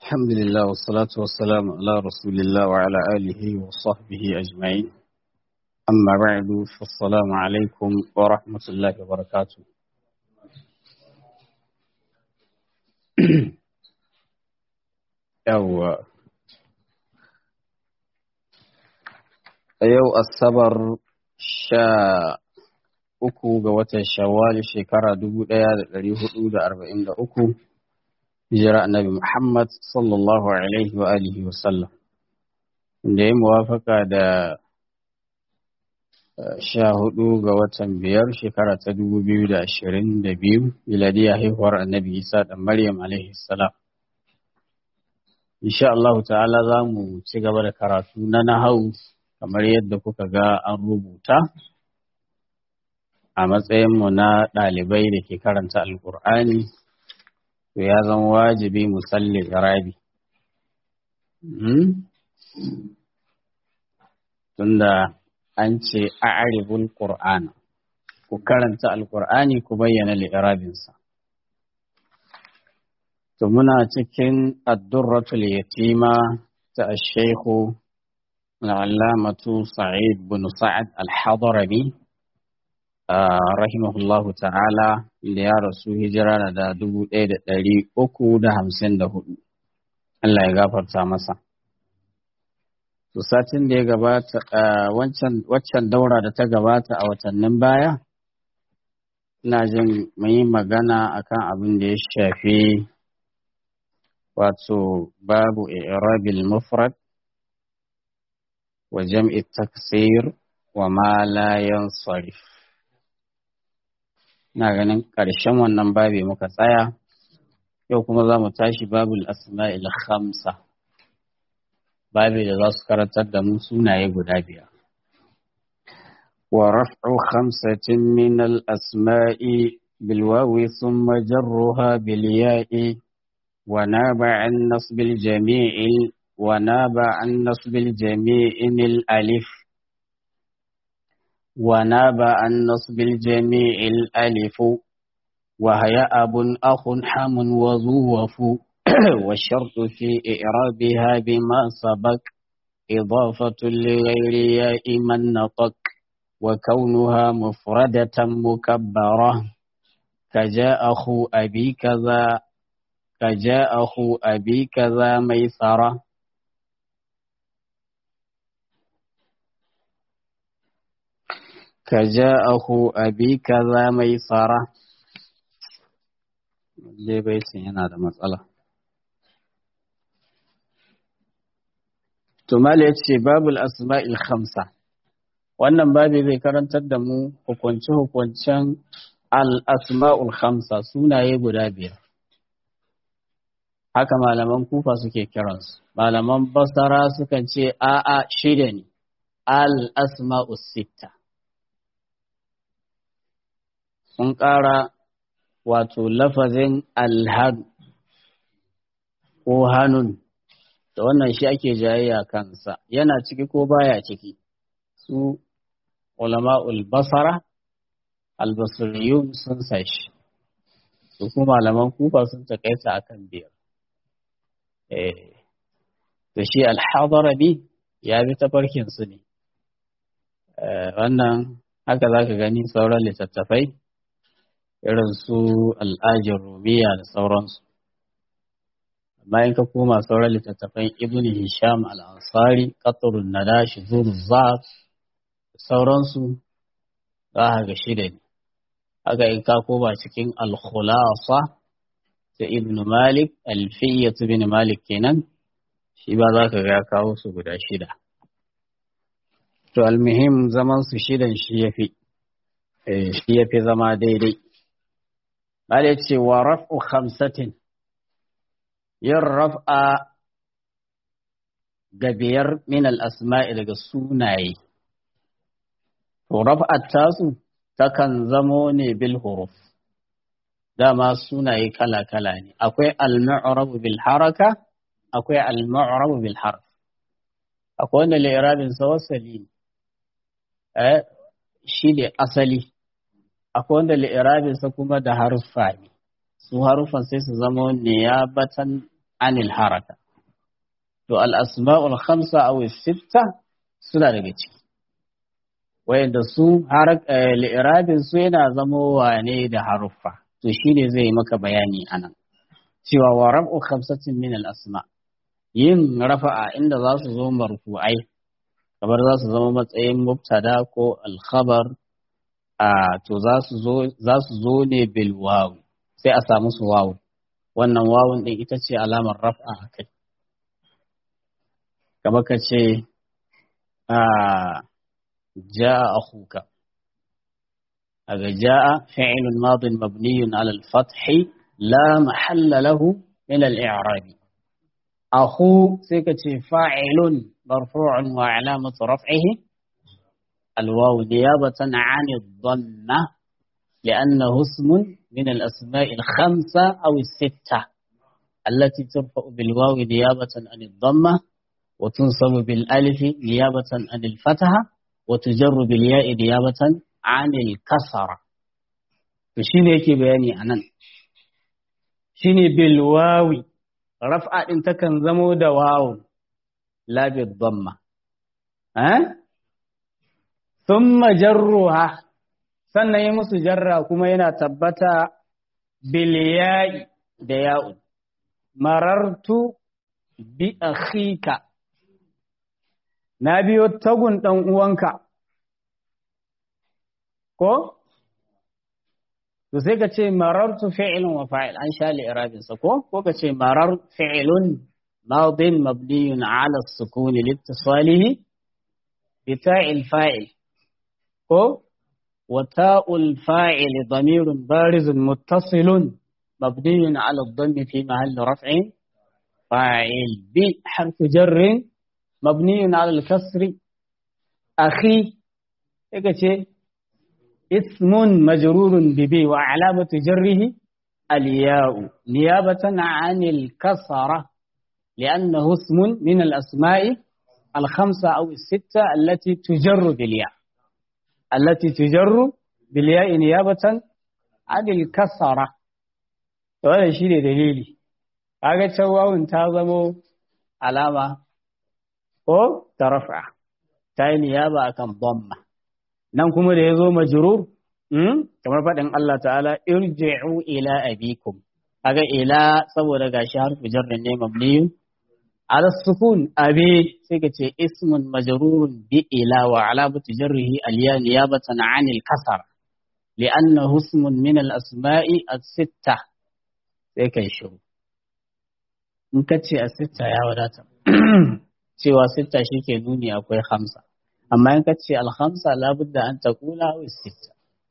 الحمد لله والصلاة والسلام على رسول الله وعلى آله وصحبه أجمعين أما بعد فالسلام عليكم ورحمة الله وبركاته يو يو الصبر شاء uku ga watan shawwal shekara dubu ɗaya da ɗari hudu da arba'in da uku hijira annabi Muhammad sallallahu alaihi wa alihi wa sallam da ya muwafaka da sha hudu ga watan biyar shekara ta dubu biyu da ashirin da biyu miladiya haihuwar annabi Isa da Maryam alaihi salam insha Allah ta'ala za mu ci gaba da karatu na nahau kamar yadda kuka ga an rubuta a matsayinmu na ɗalibai da ke karanta alkur'ani to ya zama wajibi musalli rabi tunda an ce a'ribul qur'ana ku karanta alkur'ani ku bayyana li'irabinsa to muna cikin addurratul yatima ta ash-shaykhu al-allamatu sa'id bin sa'ad al-hadrami rahimahullahu ta'ala da ya rasu hijira na da dubu ɗaya da ɗari uku da hamsin da hudu. Allah ya gafarta masa. To satin da ya gabata waccan daura da ta gabata a watannin baya, ina jin mun yi magana akan abin da ya shafi wato babu i'rabil mufrad wa jam'i taksir wa ma la yansarif. na ganin ƙarshen wannan babi muka tsaya yau kuma za mu tashi babul asma'il khamsa babi da za su karantar da mu sunaye guda biyar wa raf'u khamsatin min al asma'i bil wawi thumma jarruha bil ya'i wa naba an nasb al jami'i wa naba an nasb al jami'i al alif وناب عن نصب الجميع الألف وهي أب أخ حم وظوف والشرط في إعرابها بما سبق إضافة لغير ياء من نطق وكونها مفردة مكبرة كجاء أخو أبي كذا كجاء أخو أبي كذا ميسرة كجاءه أبي كذا ميسرة dai baitin yana da matsala. Tumali ya ce babul asma'il khamsa wannan babi zai karantar da mu hukunce-hukuncen al-asma'ul khamsa sunaye guda biyar. Haka malaman kufa suke kiransu, malaman basara sukan ce a'a shida ne, al-asma'ul sitta. sun ƙara wato lafazin alhadu ko hannun da wannan shi ake jayayya kansa yana ciki ko baya ciki su ulama'ul basara albasiriyun sun sashi su kuma malaman kufa sun takaita akan biyar da shi alhadarabi ya bi tafarkin su ne wannan haka za ka gani sauran littattafai irin su al'ajin rumiya da sauransu. Amma in ka koma sauran littattafan Ibn Hisham al'ansari, ƙaturun nada shi zuru zaf da sauransu za a ga shida ne. Haka in ka koma cikin al-khulasa ta Ibn Malik, alfiyyatu bin Malik kenan, shi ba za ka ga kawo su guda shida. To almuhim zaman su shidan shi ya fi, shi ya fi zama daidai. Bale ce wa raf'u khamsatin yin raf'a ga biyar min al'asma'i daga sunaye. To raf'at tasu takan zamo ne bil huruf. Dama sunaye kala-kala ne, akwai al-ma'urabu bil haraka, akwai al-ma'urabu bil harf. Akwai wanda lirabinsa wasali ne, shi ne asali. akwai wanda li'irabinsa kuma da haruffa ne su haruffan sai su zama niyabatan anil haraka to al-asma'ul khamsa aw sitta suna daga ciki wayanda su li'irabin su yana zamo wane da haruffa to shine zai maka bayani anan cewa wa rab'u khamsatin min al-asma yin rafa'a inda za su zo marfu'ai kamar za su zama matsayin mubtada ko al-khabar a to za su zo za su zo ne bil wawu sai a samu su wawu wannan wawun din ita ce alamar raf'a kai kamar ka ce a جاء أخوك هذا جاء فعل ماض مبني على الفتح لا محل له من الإعراب أخو سكة فاعل مرفوع وعلامة رفعه الواو نيابة عن الضمة لأنه اسم من الأسماء الخمسة أو الستة التي ترفع بالواو نيابة عن الضمة وتنصب بالألف نيابة عن الفتحة وتجر بالياء نيابة عن الكسرة فشين يكي بياني عنان شين بالواو رفع انت كان زمو دا واو لا بالضمة ها ثم جرها sannan yi musu jarra kuma yana tabbata biliya'i da ya'u marartu bi akhika na biyo tagun ɗan uwanka, ko? To sai ka ce marartu fi'ilun wa fa'il an sha li'irabinsa ko? Ko ka ce marar fi'ilun madin mabniyun ala sukuni littisalihi bi ta'il fa'il ko? Wa ta'ul fa'il damirun barizun muttasilun mabniyun ala dhammi fi mahalli raf'in fa'il bi harfu jarrin مبني على الكسر أخي إيه اسم مجرور ببي وعلامة جره الياء نيابة عن الكسرة لأنه اسم من الأسماء الخمسة أو الستة التي تجر بالياء التي تجر بالياء نيابة عن الكسرة وهذا شيء دليلي هذا تشوه انتظموا علامة ko ta rafa ta yi niyaba akan dhamma nan kuma da ya zo majrur kamar faɗin Allah ta'ala irji'u ila abikum kaga ila saboda gashi harfu jarrin ne mabniyun ala sukun abi sai ka ce ismun majrurun bi ila wa alamatu jarrihi aliya niyabatan anil kasar li'annahu ismun min al-asma'i as-sitta sai kai shiru in ka ce as-sitta ya wadata cewa sitta shi ke nuni akwai hamsa amma in ka ce alhamsa labudda an ta kula wa sitta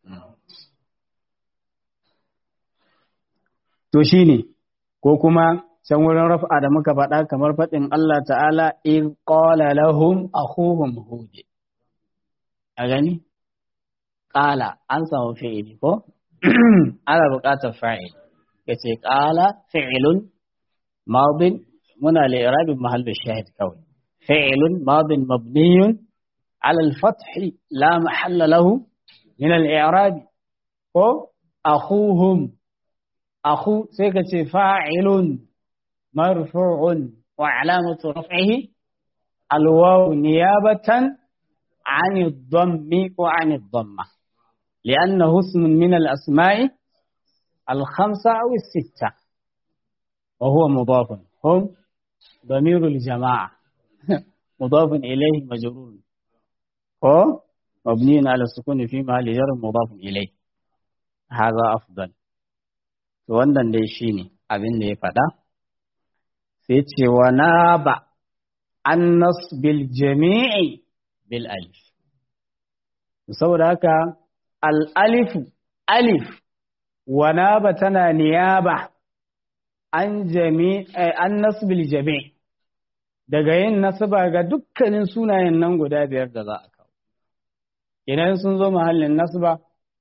to shi ne ko kuma can wurin rafa da muka faɗa kamar faɗin Allah ta'ala in qala lahum akhuhum hud a gani qala an samu fi'ili ko ana buƙatar fa'il yace qala fi'ilun madin muna li irabin mahallin shahid kawai فعل ماض مبني على الفتح لا محل له من الإعراب هو أخوهم أخو سيكة فاعل مرفوع وعلامة رفعه الواو نيابة عن الضم وعن الضمة لأنه اسم من الأسماء الخمسة أو الستة وهو مضاف هم ضمير الجماعة مضاف إليه مجرور هو مبني على السكون في محل جر مضاف إليه هذا أفضل wannan dai shine abin da ya faɗa sai ce wa na ba an bil jami'i bil alif saboda haka al alifu alif wa na ba tana niyaba an jami an nasbil jami' daga yin nasaba ga dukkanin sunayen nan guda biyar da za a kawo. Idan sun zo mahallin nasaba,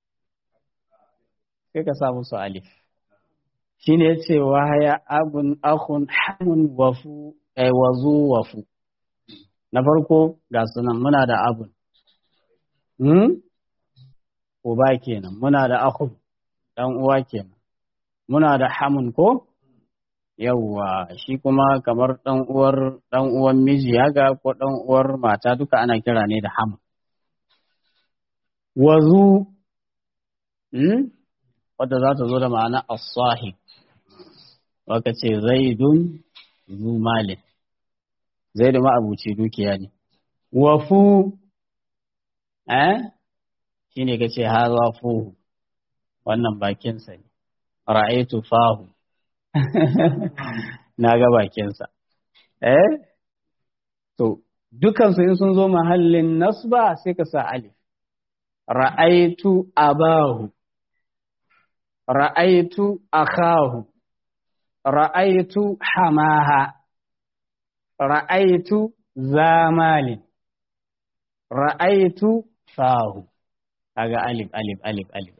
sai ka sa musu alif. Shi ne ce wahaya abun akun hamun wafu, wazu wafu. Na farko ga sunan muna da abun. Hmm? Uba kenan, muna da akun, ɗan uwa kenan. Muna da hamun ko? yawwa shi kuma kamar ɗan uwar ɗan uwan miji haka ko ɗan uwar mata duka ana kira ne da ham wazu hmm? wadda za ta zo da ma'ana as-sahib waka ce zaidun zu malin zaidu ma'abuci dukiya ne wafu eh shine kace haza fuhu wannan bakinsa ne ra'aitu fahu na ga bakinsa eh to dukansu in sun zo mahallin nasba sai ka sa alif ra'aitu abahu ra'aitu akahu ra'aitu hamaha ra'aitu zamalin ra'aitu fahu kaga alif alif alif alif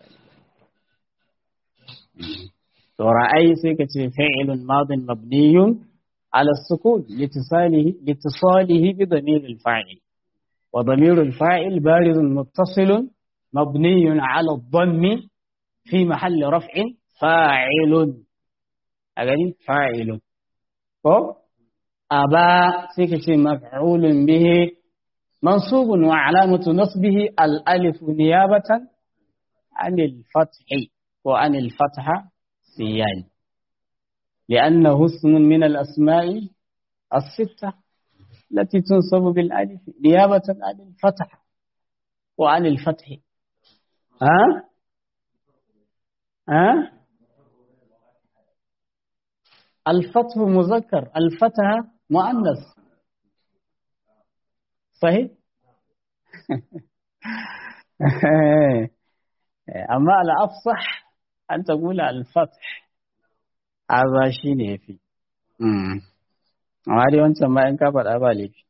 to ra'ayi sai ka ce fi'ilun madin mabniyun ala sukun litisalihi litisalihi bi damir al-fa'il wa damir al-fa'il barizun muttasilun mabniyun ala dhammi fi mahalli raf'in fa'ilun a gani fa'ilun ko aba sai ka ce maf'ulun bihi mansubun wa alamatu nasbihi al-alif niyabatan anil fathi ko anil fatha سيان لأنه اسم من الأسماء الستة التي تنصب بالألف نيابة عن الفتح وعن الفتح ها ها الفتح مذكر الفتح مؤنث صحيح أما الأفصح an ta gula alfat haza shi ne ya fi amma dai wancan ma in ka faɗa ba laifi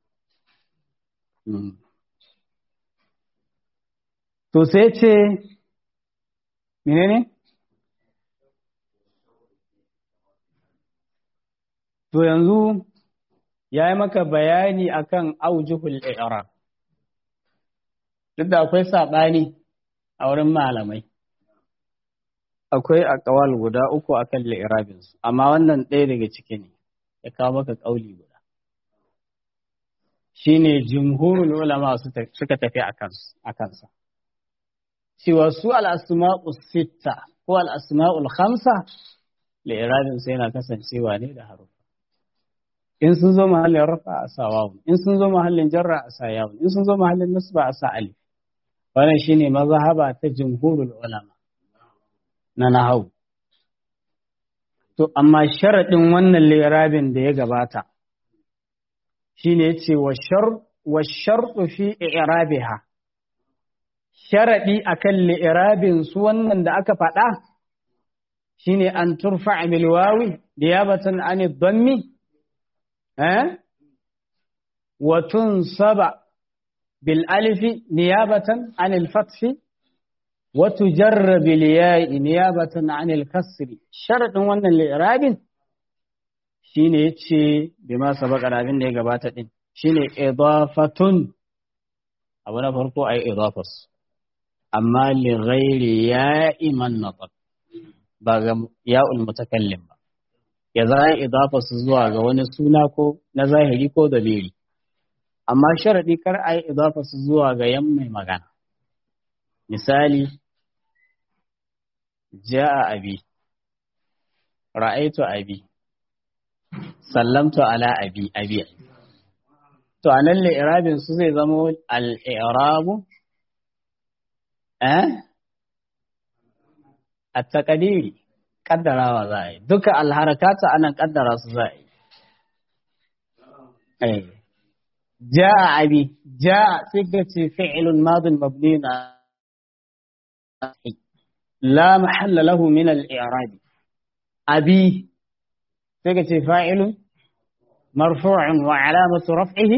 to sai ce menene to yanzu ya yi maka bayani akan aujihul i'rab duk da akwai saɓani a wurin malamai akwai akawal guda uku akan li'irabinsu amma wannan ɗaya daga ciki ne ya kawo maka ƙauli guda shine jumhurul ulama suka tafi a kansa cewa su al'asma'u sitta ko al'asma'ul khamsa li'irabinsu yana kasancewa ne da harufa in sun zo mahallin rafa a sa wawun in sun zo mahallin jarra a sa yawun in sun zo mahallin nasba a sa alif wannan shine mazhaba ta jumhurul ulama na nahau. To, amma sharaɗin wannan lirabin da ya gabata, shi ne ce wa sharɗu fi irabiha, sharaɗi a kan lirabin su wannan da aka faɗa, shi ne an turfa a milwawi da ya batan an donmi, watun saba bil alifi niyabatan an fatfi وتجر بالياء نيابة عن الكسر شرط wannan li'rabin shine yace bima sabaka da abin da ya gabata din shine idafatun abu na farko ai idafas amma li ghairi ya'i man nataq ba ga ya'ul mutakallim ba ya za idafas zuwa ga wani suna ko na zahiri ko dalili amma sharadi kar ai idafas zuwa ga yan mai magana misali ja'a abi ra'aitu abi sallamtu ala abi abi to anan li'irabin su zai zama al-i'rabu eh at-taqdiri kaddarawa za a yi duka al-harakata anan kaddara su za a yi eh ja'a abi ja'a sai ka ce fi'lun madin mabni na لا محل له من الإعراب أبي تكتي فاعل مرفوع وعلامة رفعه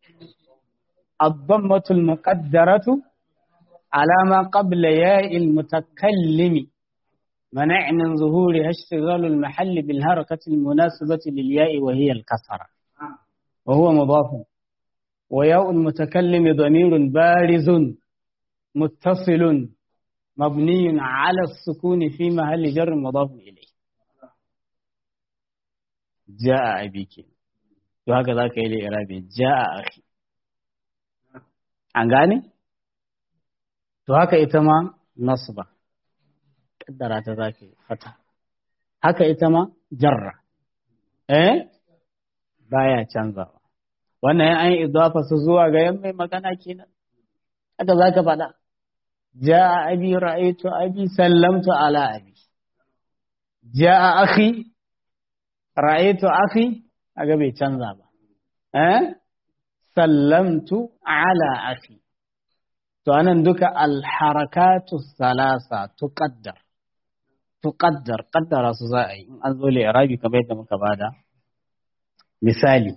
الضمة المقدرة على ما قبل ياء المتكلم منع من ظهورها اشتغال المحل بالحركة المناسبة للياء وهي الكسرة وهو مضاف وياء المتكلم ضمير بارز متصل مبني على السكون في محل جر مضاف إليه ja'a abi ke to haka za ka yi da irabi ja'a akhi an gane to haka ita ma nasba kaddara ta za ka yi fata haka ita ma jarra eh baya canzawa wannan ya an yi idafa su zuwa ga yan mai magana kenan haka za ka faɗa ja'a abi ra'aytu abi sallamtu ala abi ja'a akhi ra'aytu akhi aga bai canza ba eh sallamtu ala akhi to anan duka alharakatu salasa tuqaddar tuqaddar qaddara su za a yi in an zo li irabi kamar yadda muka bada misali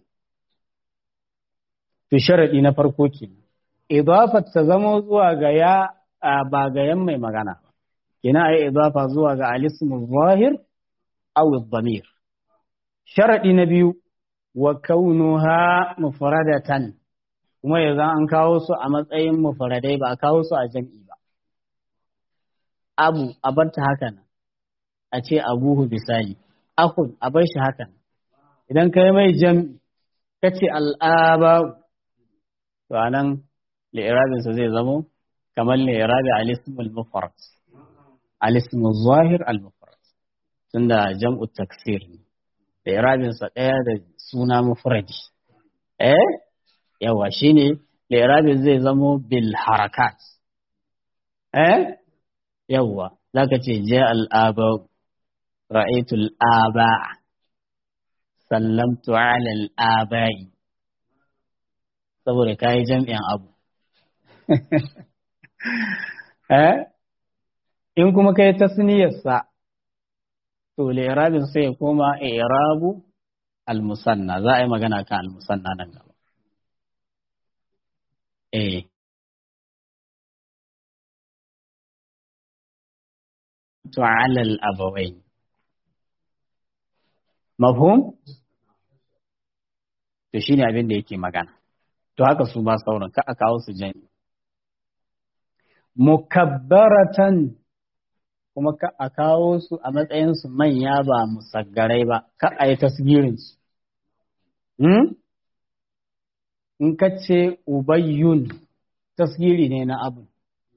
to sharadi na farko kenan idafat ta zamo zuwa ga ya ba ga yan mai magana kina ai idafa zuwa ga alismu zahir aw ad-damir sharadi na biyu wa kaunuha mufradatan kuma yanzu an kawo su a matsayin mufradai ba a kawo su a jam'i ba abu a bar ta haka nan a ce abuhu bisali akun a bar shi haka nan idan kai mai jam'i kace al'aba to anan li'irabinsa zai zamo kamar li'irabi al-ismul mufrad al-ismul zahir al-mufrad tunda jam'u taksir ne li'irabinsa ɗaya da suna mufradi eh yawa shine li'irabin zai zamo bil harakat eh yawa zaka ce ja al-aba ra'aytu al-aba sallamtu ala al-abai saboda kayi jam'in abu in kuma kai tasniyarsa to li'irabin sai ya koma i'rabu al-musanna za a yi magana kan al-musanna nan gaba eh to ala al-abawain mafhum to shine abin da yake magana to haka su ba sauran ka a kawo su jami mukabbaratan kuma ka a kawo su a matsayin su manya ba musaggarai ba ka a yi tasgirin su in ka ce ubayyun tasgiri ne na abu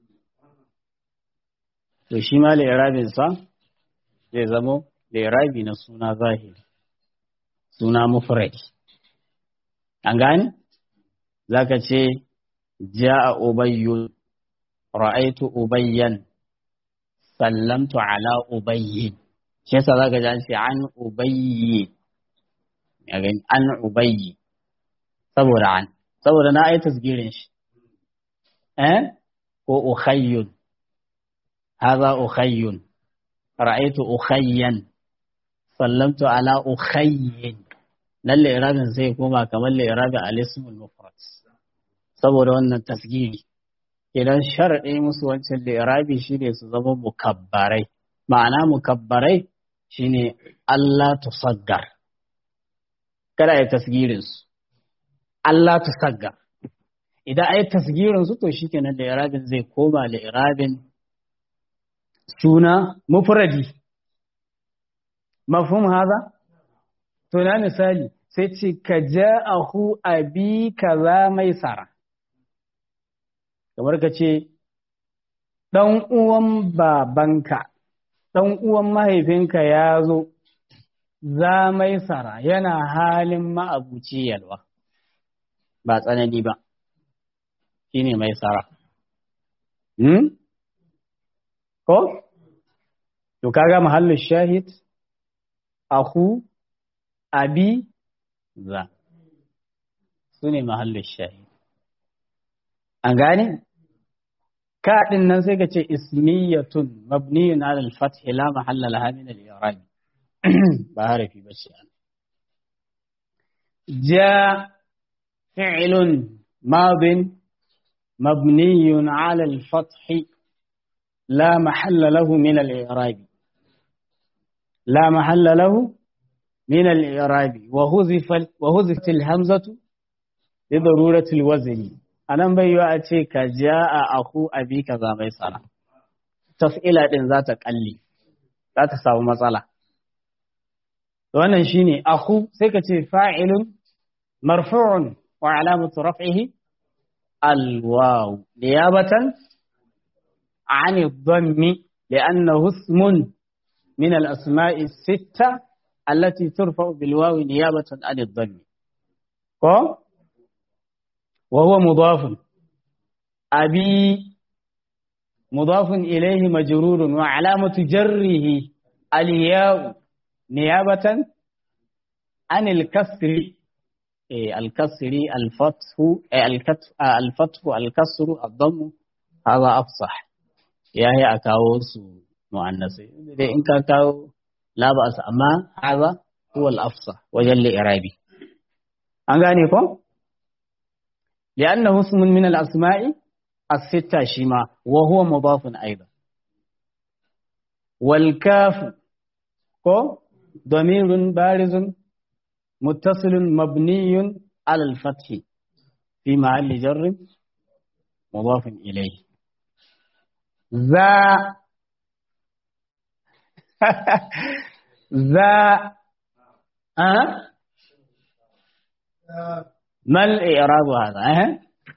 to shi ma lairabin sa zai zamo lairabi na suna zahiri suna mufrad an gane zaka ce ja'a ubayyun ra'aitu ubayyan sallamtu ala ubayyin shi yasa zaka ji an ce an ubayyi ya gani an ubayyi saboda an saboda na ayi tasgirin shi eh ko ukhayyun hadha ukhayyun ra'aitu ukhayyan sallamtu ala ukhayyin lalle irabin sai koma kamar la irabin al-ismul mufrad saboda wannan tasgiri idan sharaɗe musu wancan da irabi shine su zama mukabbarai ma'ana mukabbarai shine Allah tusaggar kada ai tasgirin su Allah tusaggar idan ai tasgirin su to shikenan da irabin zai koma da irabin suna mufradi mafhum haza to na misali sai ce ka ja'ahu abi kaza mai sara kamar ka ce ɗan uwan babanka ɗan uwan mahaifinka ya zo za mai sara yana halin ma'abuci yalwa ba tsanani ba shi ne mai sara hmm? ko? to kaga mahallin shahid aku abi za su ne mahallin shahid an gane kaɗin nan sai ka ce ismiyatun mabniyun ala al-fath la mahalla laha min al-i'rab ba harafi ba ce an ja fi'lun madin mabniyun ala al-fath la mahalla lahu min al-i'rab la mahalla lahu من الإعراب وهذف وهذفت الهمزة لضرورة الوزن anan bai yiwa a ce ka ja a aku abi ka za mai tsara taf'ila din za ta kalli za ta samu matsala wannan shine akhu sai ka ce fa'ilun marfu'un wa alamatu raf'ihi alwaw niyabatan عن الضم لأنه اسم من الأسماء الستة التي ترفع بالواو نيابة عن الضم وهو مضاف أبي مضاف إليه مجرور وعلامة جره الياء نيابة عن الكسر الكسر الفتح الفتح الكسر الضم هذا أفصح ya yi a kawo su mu'annasai dai in ka kawo labas amma haza huwa al-afsa wajen li'irabi an gane ko li'annahu ismun min al-asma'i as-sitta shima wa huwa mudafun aidan wal kaf ko damirun barizun muttasilun mabniyun ala al-fath fi mahalli jarr mudafun ilayhi ذا ذا أه؟ ما الإعراب هذا أه؟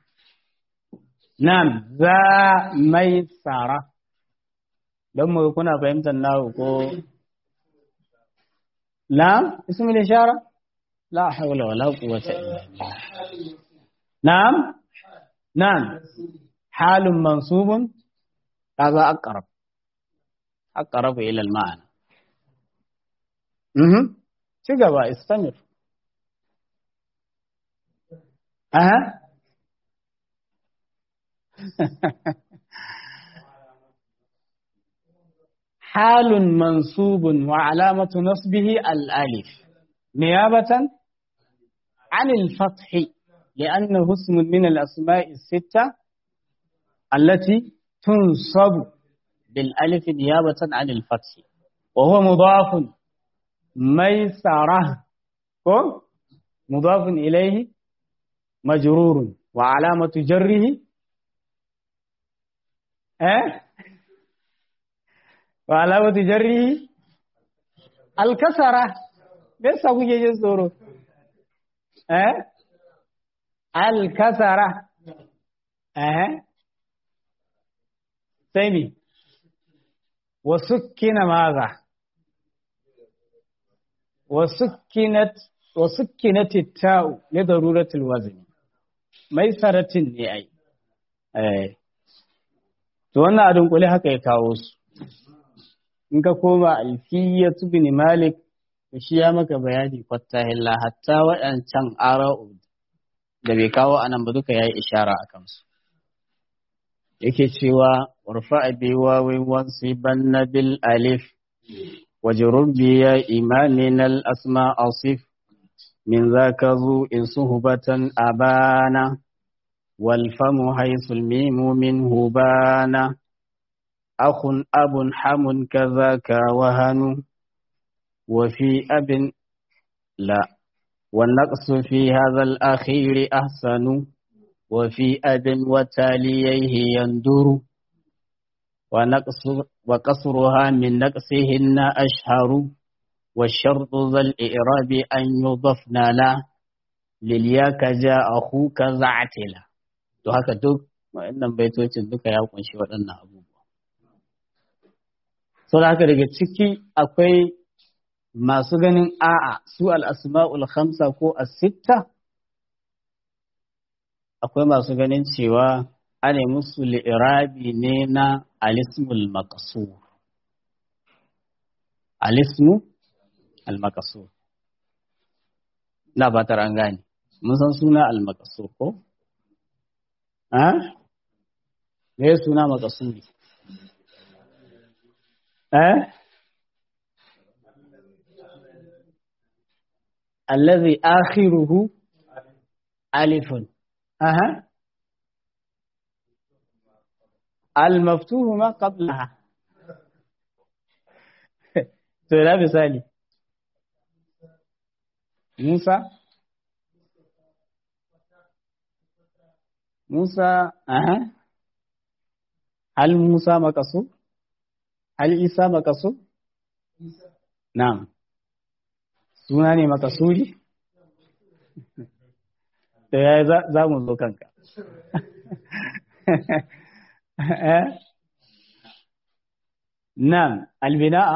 نعم ذا ميسرة لما يكون فهمت الناو نعم اسم الإشارة لا حول ولا قوة إلا بالله نعم نعم حال منصوب هذا أقرب أقرب إلى المعنى اها تقبى استمر أها حال منصوب وعلامة نصبه الألف نيابة عن الفتح لأنه اسم من الأسماء الستة التي تنصب بالألف نيابة عن الفتح وهو مضاف ميسرة مضاف إليه مجرور وعلامة جره أه؟ وعلامة جره الكسرة ليس أبو يجزورو أه؟ الكسرة أه؟ سيمي وسكن ماذا وسكنت وسكنت التاء لضرورة الوزن ميسرة ne ai eh to wannan adun kuli haka ya kawo su in ka koma alfiyatu bin malik shi ya maka bayani fattahilla hatta waɗancan ara'u da bai kawo anan ba duka yayi ishara akan su yake cewa warfa bi wawin wansibanna bil alif wajrur bi ya imanin al asma asif min zaka zu in suhbatan abana wal famu haythul mimu min hubana akhun abun hamun kazaka wahanu wa fi abin la والنقص في هذا الأخير أحسن وفي أب وتاليه يندر ونقص وقصرها من نقصهن أشهر والشرط ذا الإعراب أن يضفن لا للياك جاء أخوك زعتلا to haka duk wa'annan baitocin duka ya kunshi waɗannan abubuwa so da haka daga ciki akwai masu ganin a'a su al-asma'ul khamsa ko as-sitta akwai masu ganin cewa ana musu li'irabi ne na alismul maqsur alismu al-maqsur na batar an gane mun san suna al-maqsur ko ha me suna maqsuri eh الذي آخره ألف أها المفتوح ما قبلها تلا مثالي موسى موسى أها هل موسى مكسور هل عيسى مكسور نعم suna ne makasuri da ya yi za mu zo kanka nan albina'a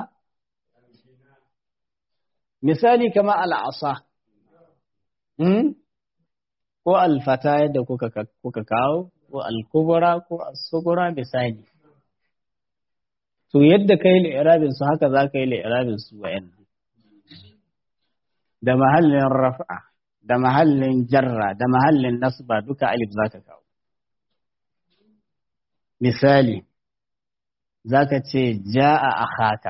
misali kama al'asa ko alfata yadda kuka kawo ko alkubura ko asugura misali to yadda ka yi li'irabin su haka za ka yi li'irabin su wa'yan da mahallin raf'a da mahallin jarra da mahallin nasba duka alif za ka kawo misali za ka ce ja'a akhaka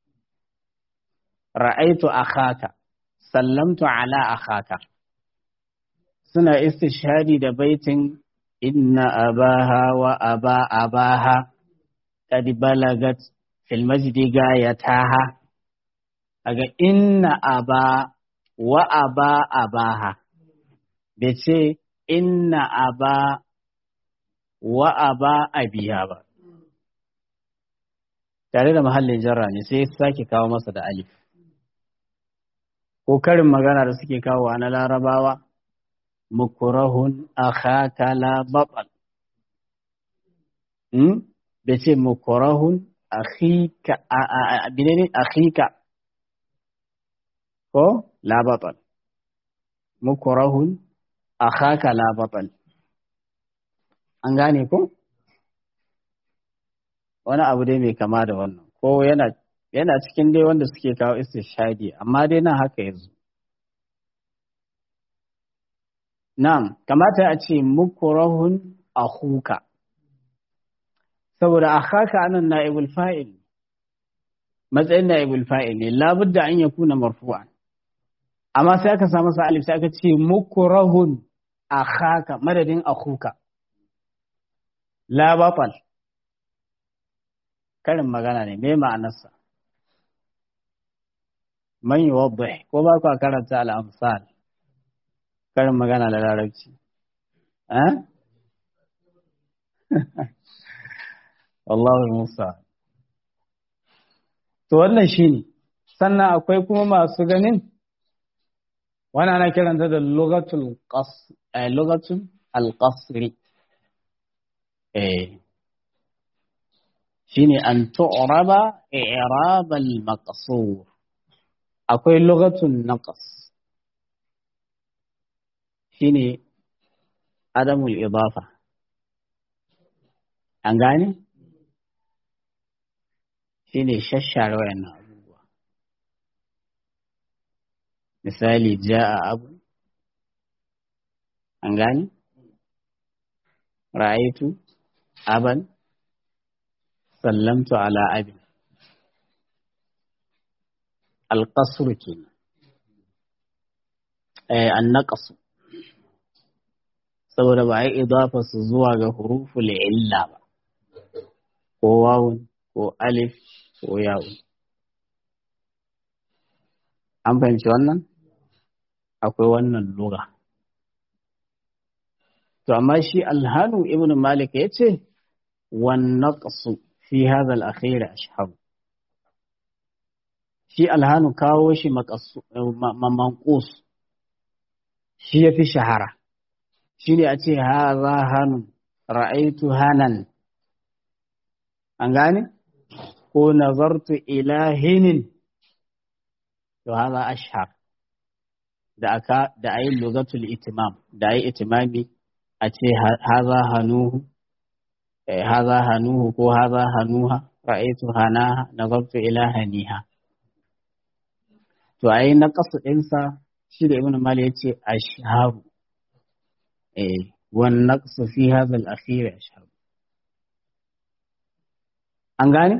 ra'aitu akhaka sallamtu ala akhaka suna istishhadi da baitin inna abaha wa aba abaha qad balagat fil majdi gayataha aga inna aba wa aba abaha bai ce inna aba wa aba abiha ba tare da mahallin jarra ne sai sake kawo masa da alif ko karin magana da suke kawo na larabawa mukurahun akhaka la batal hmm bai ce mukurahun akhika binene akhika ko la batal mukurahun akhaka la batal an gane ko wani abu dai mai kama da wannan ko yana yana cikin dai wanda suke kawo istishadi amma dai nan haka yanzu na'am kamata a ce mukurahun akhuka saboda akhaka anan na'ibul fa'il matsayin na'ibul fa'il ne labudda an yakuna marfu'an amma sai aka samu sa alif sai aka ce mukurahun akhaka madadin akhuka la batal karin magana ne me ma'anarsa man yuwaddih ko ba ku karanta al-amsal karin magana da larabci eh wallahu musa to wannan shine sannan akwai kuma masu ganin wannan ana kiranta da lugatul qas eh lugatul al-qasri eh shine an tu'raba i'rab al-maqsur akwai lughatun naqas shine adamul idafa an gane shine shashshare wayannan abubuwa misali ja'a abu an gane ra'aitu aban sallamtu ala abin alƙasur kenan eh annaqasu saboda ba a yi idafa su zuwa ga huruful illa ba ko wawun ko alif ko yawun an fahimci wannan akwai wannan lura to amma shi alhanu ibn malik ya ce wannan fi hadha al-akhir ashhab shi alhanu kawo shi manqus shi yafi shahara shine a ce hadha hanu ra'aytu hanan an gane ko nazartu ila hinin to hadha ashhar da aka da ayi lugatul itimam da ayi itimami a ce hadha hanuhu هذا هنوه كو هذا هنوها رأيت هناها نظرت إلى هنيها to ai na kasu ɗinsa shi da ibn mali yace ashharu eh wan naqsu fi hadha al-akhir ashharu an gane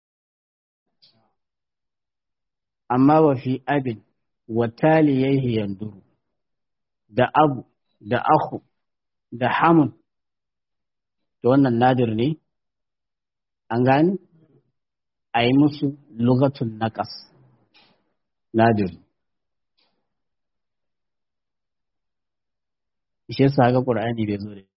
amma wa fi abin wa taliyaihi yanduru da abu da akhu da hamun to wannan nadir ne an gane a yi musu lugatun naƙas nadir shi yasa ga ƙur'ani bai zo da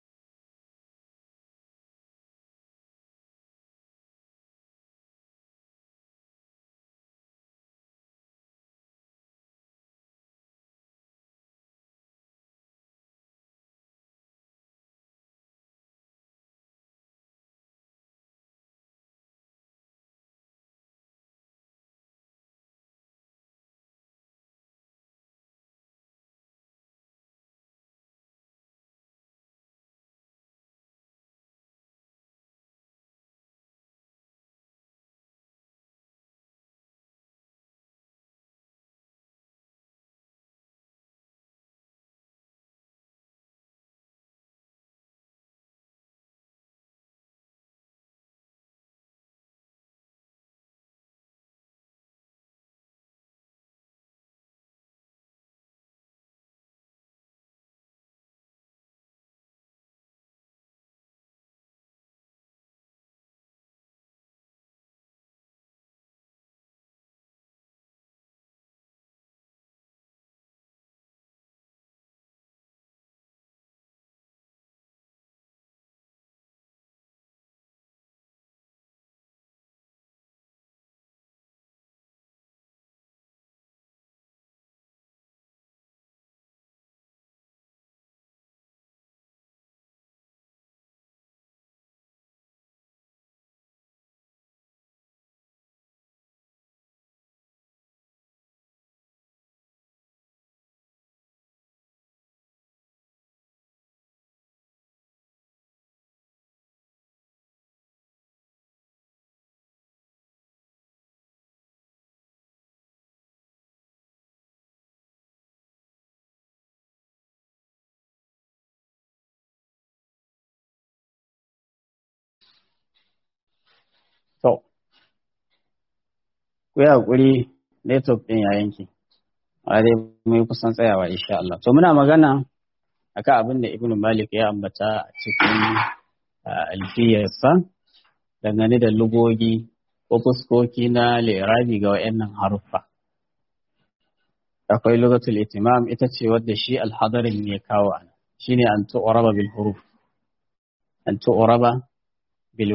ku yi haƙuri network ɗin ya yanke a dai mai kusan tsayawa insha Allah to muna magana akan abin da Ibn Malik ya ambata a cikin alfiyarsa dangane da lugogi ko fuskoki na lirabi ga wayannan haruffa akwai lugatul itimam ita ce wadda shi alhadarin ya kawo ana shine an tu'raba bil huruf an tu'raba bil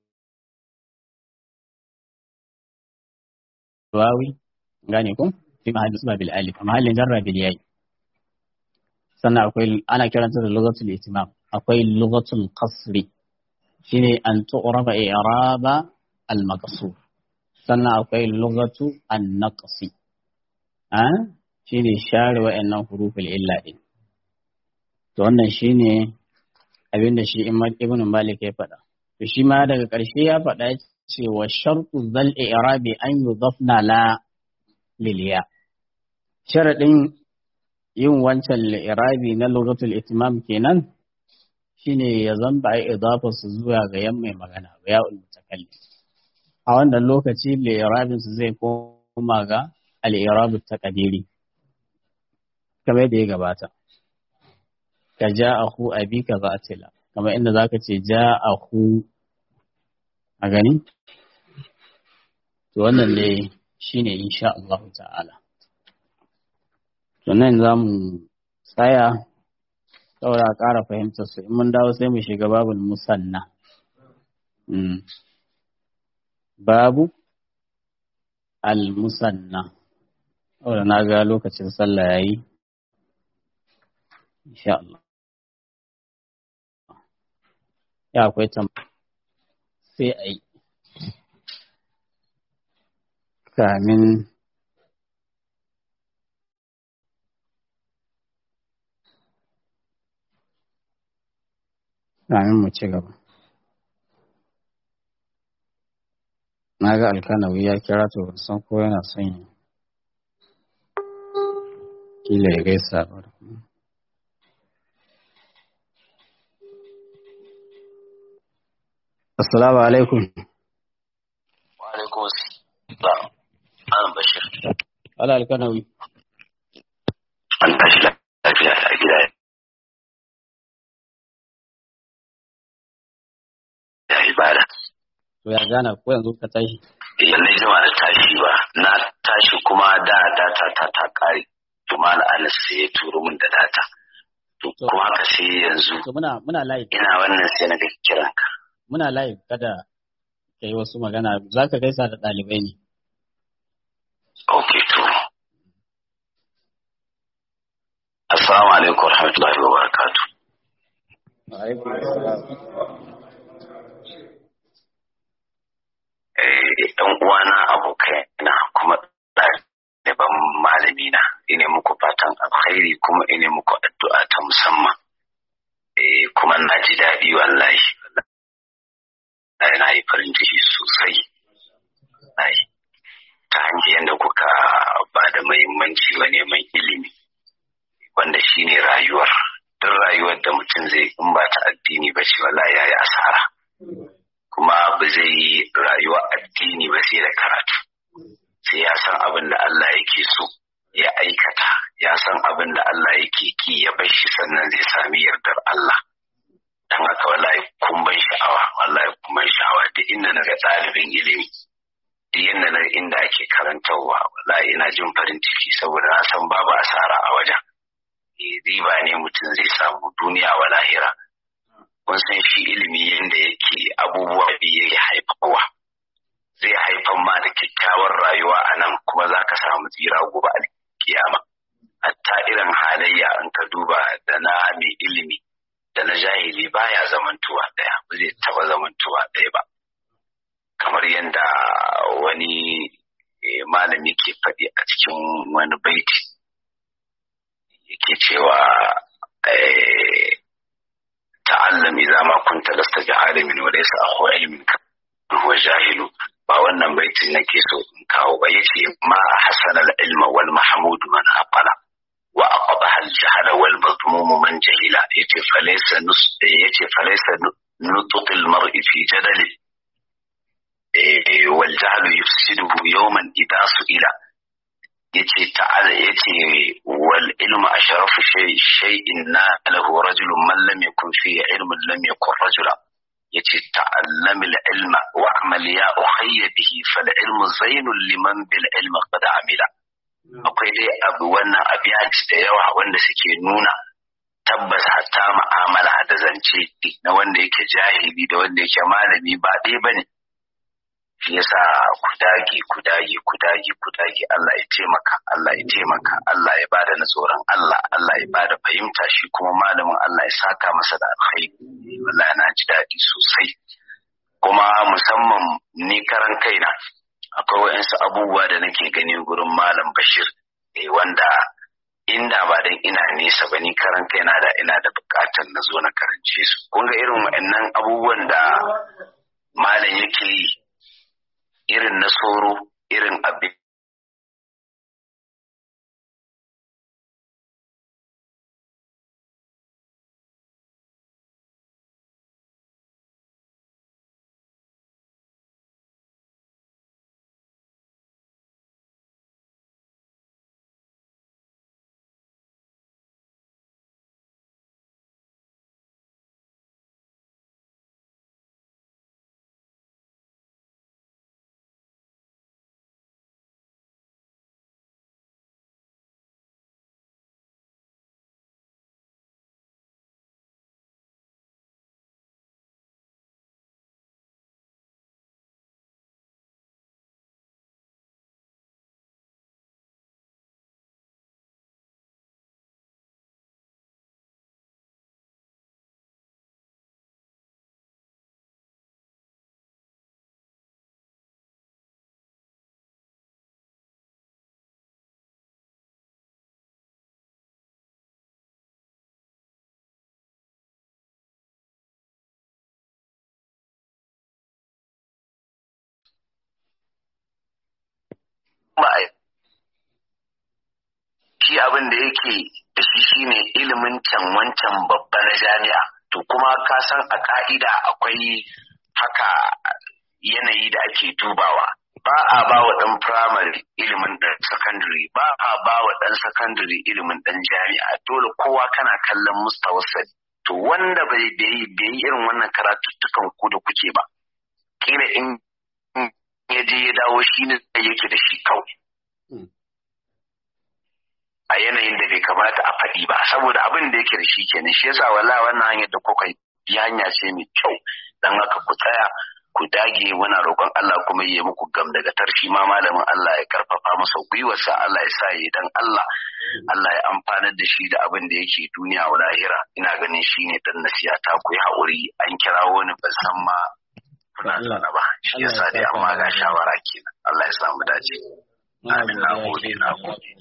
wawi gane ko fi mahallin suba bil alif mahallin jarra bil yayi sannan akwai ana kiranta da lugatul itimam akwai lugatul qasri shine an tu'raba i'raba al maqsur sannan akwai lugatu an naqsi a shine share wa'annan huruful illa din to wannan shine abin da shi ibn malik ya faɗa to shi ma daga ƙarshe ya faɗa cewa shartu zal i'rabi an yudafna la liliya sharadin yin wancan irabi na lugatul itimam kenan shine ya zamba ai idafar su zuwa ga yan mai magana ga ya'ul mutakallim a wannan lokaci li'irabin su zai koma ga al-i'rab taqdiri kamar yadda ya gabata ka ja'ahu abika zatila kamar inda zaka ce ja'ahu a gani to wannan ne shine insha Allah ta'ala to nan zamu tsaya saboda a ƙara fahimtar su in mun dawo sai mu shiga babul musanna babu al-musanna saboda na ga lokacin sallah yayi insha Allah ya akwai tam sai a yi kamin kamin mu ci gaba na ga alkanawi ya kira to ban san ko yana son yi kila ya gaisa ba Assalamu alaikum. Wa alaikum assalam. Malam Bashir. Ala alkanawi. An tashi lafiya a gida. Ya ibada. To ya gana ko yanzu ka tashi? Eh na jima da tashi ba. Na tashi kuma da data ta ta kare. To malam Anas sai ya turo min da data. To kuma haka sai yanzu To muna muna live. ina wannan sai na ga kiranka. Muna live kada ka yi wasu magana za ka gaisa da ɗalibai ne. Ok to. Assalamu alaikum warahmatullahi wabarakatuh. Alaikum assalam. Eh ɗan uwana abokaina kuma ɗaliban malami na ine muku fatan alkhairi kuma ine muku addu'a ta musamman. Eh kuma na ji daɗi wallahi. Na yi farin ciki sosai. Wallahi. Ta hanyar yadda kuka ba da muhimmanci wa neman ilimi. Wanda shine rayuwar. Duk rayuwar da mutum zai in ba ta addini ba ce wallahi ya yi asara. Kuma ba zai yi rayuwa addini ba sai da karatu. Sai ya san abin da Allah yake so ya aikata, ya san abin da Allah yake ki ya bar shi sannan zai sami yardar Allah. Dan haka wallahi kun ban sha'awa, wallahi kun ban sha'awa duk inda na ga ɗalibin ilimi. Duk inda na inda ake karantarwa, wallahi ina jin farin ciki saboda na san babu asara a wajen. Eh, Riba ne mutum zai samu duniya wa lahira. Kun san shi ilimi yadda yake abubuwa biyu yake haifarwa. Zai haifar ma da kyakkyawar rayuwa a nan kuma za ka samu tsira gobe a kiyama. Hatta irin halayya in ka duba da na mai ilimi da na jahili baya zamantuwa ɗaya ba zai taɓa zamantuwa ɗaya ba kamar yadda wani eh, malami ke faɗi a cikin wani baiti yake cewa eh, ta'allam idza ma kunta lasta jahalimin wa laysa akhu ilmin ka huwa jahilu ba wannan baitin nake so in kawo ba yace ma hasana al-ilma wal mahmud man aqala wa aqbaha al-jahl wal madmum man jahila yace falaysa nus yace falaysa nutq al-mar'i fi jadali wal jahlu yufsiduhu yawman idha su'ila yace ta'ala yace wal ilmu ashrafu shay shay'in na lahu rajulun man lam yakun fi ilmin lam yakun rajula yace ta'allam al ilma wa'mal ya ukhayya bihi fal ilmu zainul liman bil ilmi qad amila akwai dai abu wannan abiyaci da yawa wanda suke nuna tabbas hatta ma'amala da zance na wanda yake jahili da wanda yake malami ba ɗaya bane shi yasa ku dage ku dage ku dage ku dage Allah ya taimaka Allah ya taimaka Allah ya bada na tsoron Allah Allah ya bada fahimta shi kuma malamin Allah ya saka masa da alkhairi wallahi na ji daɗi sosai kuma musamman ni karan kaina akwai wa'insu abubuwa da nake gani gurin malam Bashir eh wanda inda ba dan ina nesa ba ni karan kaina da ina da bukatar na zo na karance su kun ga irin wa'annan abubuwan da malam yake yi irin na tsoro irin abin shi abin da yake da shi shine ilimin can wancan babba na jami'a to kuma ka san a ka'ida akwai haka yanayi da ake dubawa ba a ba wa ɗan firamare ilimin ɗan sakandare ba a ba wa ɗan sakandare ilimin ɗan jami'a dole kowa kana kallon mustawassal to wanda bai yi irin wannan karatuttukan ku da kuke ba kila in ya je ya dawo shi ne yake da shi kawai a yanayin da bai kamata a faɗi ba saboda abin da yake da shi kenan shi yasa wala wannan hanyar da kuka yi hanya ce mai kyau dan haka ku tsaya ku dage muna roƙon Allah kuma yi muku gam daga tarshi ma malamin Allah ya karfafa masa gwiwarsa Allah ya sa yi dan Allah Allah ya amfanar da shi da abin da yake duniya wa lahira ina ganin shi ne dan nasiya ta ku yi haƙuri an kira wani ban san ma kuna zaune ba shi yasa dai amma ga shawara kenan Allah ya samu dace amin na gode na gode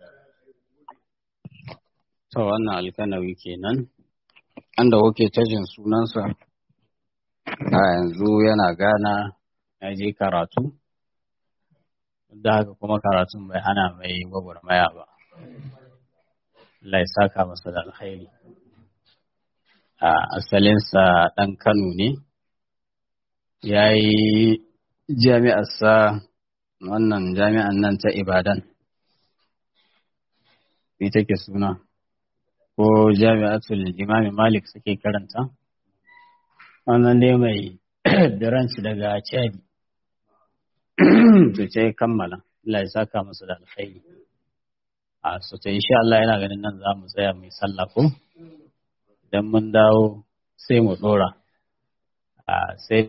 To wannan alkanawi kenan, anda kuke tajin sunansa a yanzu yana gana ya je karatu, da haka kuma karatun bai hana mai gwagwarmaya ba. Allah ya saka masa da alkhairi. A asalinsa ɗan Kano ne, ya yi jami'arsa wannan jami'an nan ta Ibadan. Ita ke suna. ko jami'atul imami malik suke karanta wannan dai mai branch daga chadi to ce kammala Allah ya saka masa da alkhairi a so ta insha Allah yana ganin nan za mu tsaya mai sallah ko idan mun dawo sai mu dora a sai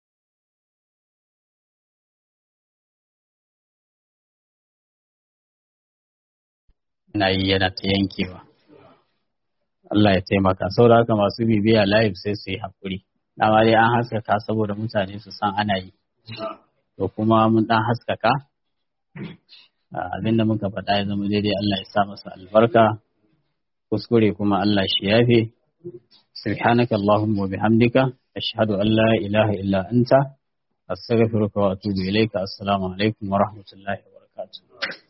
na yi yana ta yankewa Allah ya taimaka saboda haka masu bibiya live sai su yi haƙuri dama dai an haskaka saboda mutane su san ana yi to kuma mun dan haskaka abinda muka faɗa ya zama daidai Allah ya sa masa albarka kuskure kuma Allah shi yafe subhanaka allahumma wa bihamdika ashhadu an la ilaha illa anta astaghfiruka wa atubu ilayka assalamu alaikum wa rahmatullahi wa barakatuh